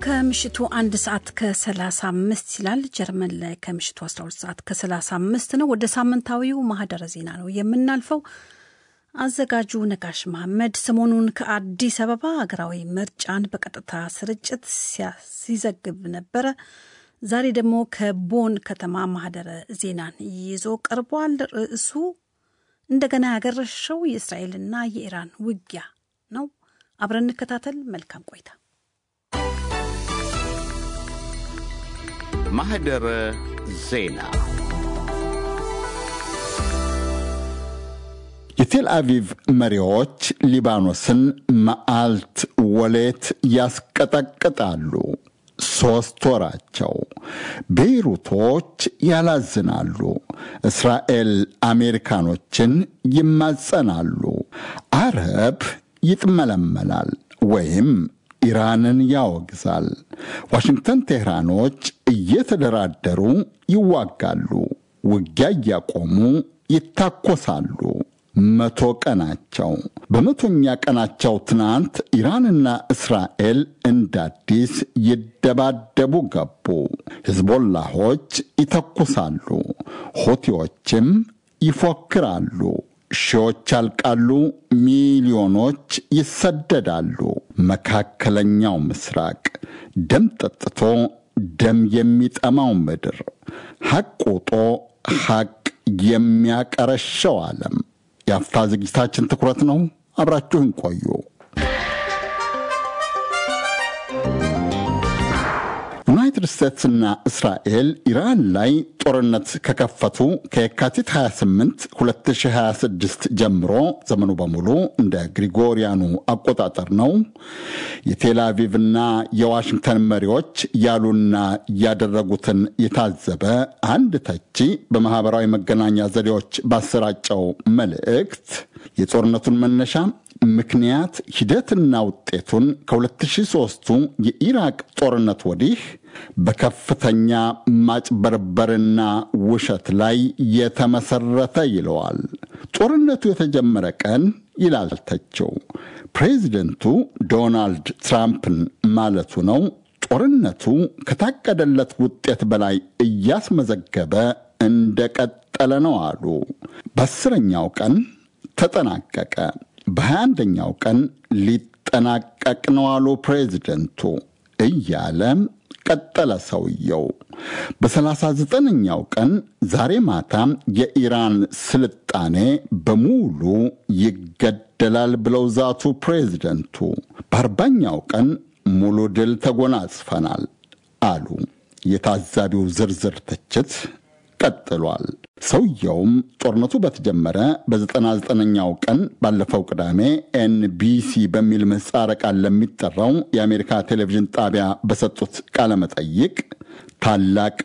ከምሽቱ አንድ ሰዓት ከ35 ይላል። ጀርመን ላይ ከምሽቱ 12 ሰዓት ከ35 ነው። ወደ ሳምንታዊው ማህደረ ዜና ነው የምናልፈው። አዘጋጁ ነጋሽ መሐመድ ሰሞኑን ከአዲስ አበባ ሀገራዊ ምርጫን በቀጥታ ስርጭት ሲዘግብ ነበረ። ዛሬ ደግሞ ከቦን ከተማ ማህደረ ዜናን ይዞ ቀርቧል። ርዕሱ እንደገና ያገረሸው የእስራኤልና የኢራን ውጊያ ነው። አብረን እንከታተል። መልካም ቆይታ። ማህደረ ዜና የቴል አቪቭ መሪዎች ሊባኖስን መዓልት ወሌት ያስቀጠቅጣሉ። ሦስት ወራቸው። ቤይሩቶች ያላዝናሉ። እስራኤል አሜሪካኖችን ይማጸናሉ። አረብ ይጥመለመላል ወይም ኢራንን ያወግዛል። ዋሽንግተን ቴህራኖች እየተደራደሩ ይዋጋሉ። ውጊያ እያቆሙ ይታኮሳሉ። መቶ ቀናቸው። በመቶኛ ቀናቸው ትናንት ኢራንና እስራኤል እንደ አዲስ ይደባደቡ ገቡ። ሂዝቦላሆች ይተኩሳሉ፣ ሁቲዎችም ይፎክራሉ። ሺዎች ያልቃሉ፣ ሚሊዮኖች ይሰደዳሉ። መካከለኛው ምስራቅ ደም ጠጥቶ ደም የሚጠማው ምድር ሐቅ ውጦ ሐቅ የሚያቀረሸው ዓለም የአፍታ ዝግጅታችን ትኩረት ነው። አብራችሁን ቆዩ። ዩናይትድ ስቴትስና እስራኤል ኢራን ላይ ጦርነት ከከፈቱ ከየካቲት 28 2026 ጀምሮ ዘመኑ በሙሉ እንደ ግሪጎሪያኑ አቆጣጠር ነው። የቴል አቪቭና የዋሽንግተን መሪዎች ያሉና ያደረጉትን የታዘበ አንድ ተቺ በማኅበራዊ መገናኛ ዘዴዎች ባሰራጨው መልእክት የጦርነቱን መነሻ ምክንያት ሂደትና ውጤቱን ከ2003ቱ የኢራቅ ጦርነት ወዲህ በከፍተኛ ማጭበርበርና ውሸት ላይ የተመሰረተ ይለዋል። ጦርነቱ የተጀመረ ቀን ይላል ተችው ፕሬዚደንቱ ዶናልድ ትራምፕን ማለቱ ነው። ጦርነቱ ከታቀደለት ውጤት በላይ እያስመዘገበ እንደቀጠለ ነው አሉ። በአስረኛው ቀን ተጠናቀቀ። በሀያ አንደኛው ቀን ሊጠናቀቅ ነው አሉ ፕሬዚደንቱ እያለ ቀጠለ ሰውየው። በሰላሳ ዘጠነኛው ቀን ዛሬ ማታ የኢራን ስልጣኔ በሙሉ ይገደላል ብለው ዛቱ ፕሬዚደንቱ። በአርባኛው ቀን ሙሉ ድል ተጎናጽፈናል አሉ። የታዛቢው ዝርዝር ትችት ቀጥሏል። ሰውየውም ጦርነቱ በተጀመረ በ99ኛው ቀን ባለፈው ቅዳሜ ኤንቢሲ በሚል ምህጻረ ቃል ለሚጠራው የአሜሪካ ቴሌቪዥን ጣቢያ በሰጡት ቃለ መጠይቅ ታላቅ